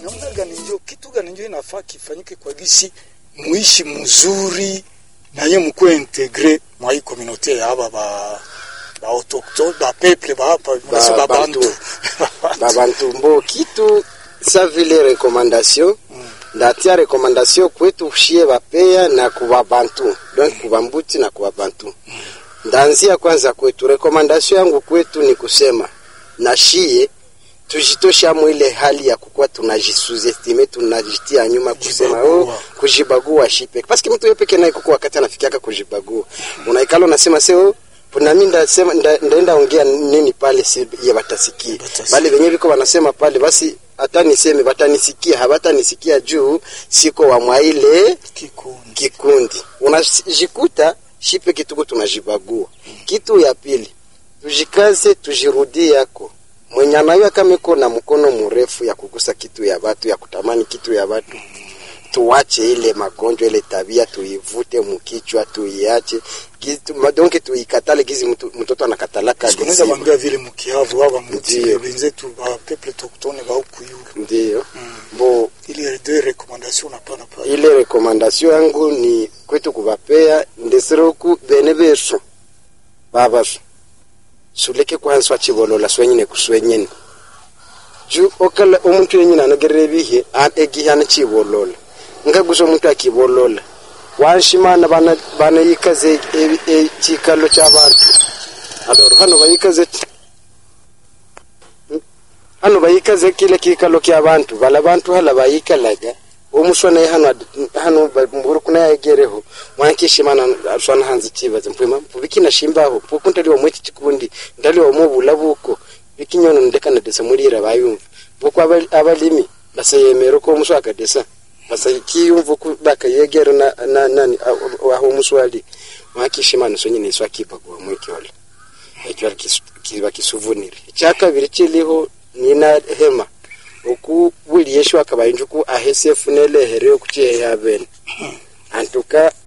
namna gani njo kitu gani njo inafaa kifanyike kwa gisi muishi mzuri naye mkuwe integre mwa hii komunote ya aba ba ba autochtone ba peuple ba hapa ba, ba bantu babantu mbo kitu sa vile recommandation ndatia recommandation kwetu shie bapeya na kuba bantu donc kuba mbuti na kuba bantu ndaanzia kwanza kwetu recommandation yangu kwetu ni kusema na shie tujitosha mwile hali ya kukuwa tunajisuzestime tunajitia nyuma kusema Kujibagua. oh, kujibagua shipe paske mtu yeye peke naye kuko wakati anafikiaka kujibagua unaikala unasema seo nami ndasema nda- ndaenda ongea nini pale si ya batasikia Batasikia. bali venye viko wanasema pale basi hata niseme batanisikia habatanisikia juu siko wa mwaile kikundi kikundi unajikuta shipe kituko tunajibagua kitu ya pili tujikaze tujirudie yako mwenye anayo kama iko na mkono mrefu ya kugusa kitu ya watu ya kutamani kitu ya watu tuwache ile magonjwa ile tabia tuivute mkichwa tuiache Gizi- ma- donc tuikatale gizi mtu- mtoto anakatalaka sikunaweza liziba. bambia vile mukiavu aba muti Ndiyo. benzetu ba peuple autochtone ba huku yulu ndiyo bo ile de recommandation napana pale ile rekomandasio yangu ni kwetu kuvapea ndesiroku bene besu babasu suleke kwanza chibolola swenyine kuswenyene ju okala omuntu yenyine anagerere bihe an egihe ana chibolola ngagusa omuntu akibolola wanshimana bana bana yikaze e- e- chikalo cy'abantu aloro hano bayikaze ti hano bayikaze kile kikalo ky'abantu bala bantu hala bayikalaga omuswana ye hano ad- hano ba- mburu kuna yagereho mwankishimana aswana hanze kibaze mpwema mpubikina shimbaho puko ndaliwa mweti chikundi ndaliwa mubula buko bikinyono ndekana desa mulira bayumva buko abali- abalimi basayemera ko omuswa akadesa basakiyumva ku bakayegera na, na nani a- aho omuswali mwankishimana sonye niswa kipa kwa mwekyola ekyo kiba kisuvunire ekyakabiri kiriho nina hema oku buli yeshu akabayinja oku ahese efuna elehere okukiheya bene antuka